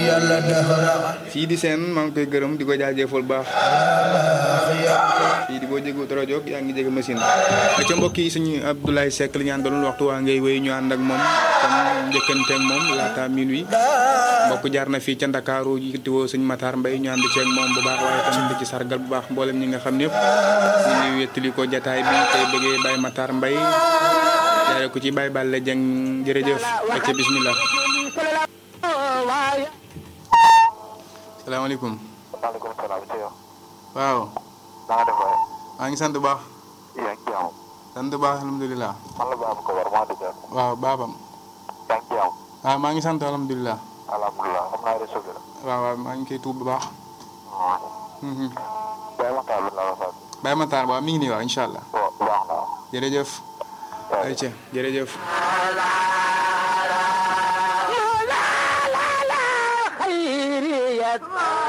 yàlla dahra fii di seen maa ngi koy gërëm di ko jaajëfal bu baax fii di boo jégu rajo yaa ngi jege machine ca mbokk yi suñu Abdoulaye Seck li ñu àndaloon waxtu waa ngay wéy ñu ànd ak moom comme njëkkante ak moom laata minuit mbokk jaar na fii ca Ndakaaru yittiwoo suñ Matar Mbaye ñu ànd ceeg moom bu baax waaye tamit di ci sargal bu baax mboolem ñi nga xam ñëpp ñu ngi wettali ko jataay bi tey bëggee Baye Matar Mbaye jaare ko ci Baye Balla Dieng jërëjëf ak ca bismillah salaamaaleykum maaleykum salaam ci yow. waaw na nga def waaye. maa ngi sant bu baax yaa ngi ci jàmm. sant bu baax alhamdulilah man la Babou Kobar maa dëgg. waaw baabam yaa ngi ci jàmm. waaw maa ngi sant alhamdulilah alhamdulilah xam naa réseau bi la. waaw waaw maa ngi koy tuub bu baax Mhm. Baye Matar bi la la sant. Baye Matar waaw mi ngi nii waaw incha allah waaw baax na waaw. jërëjëf ayca jërëjëf خيرية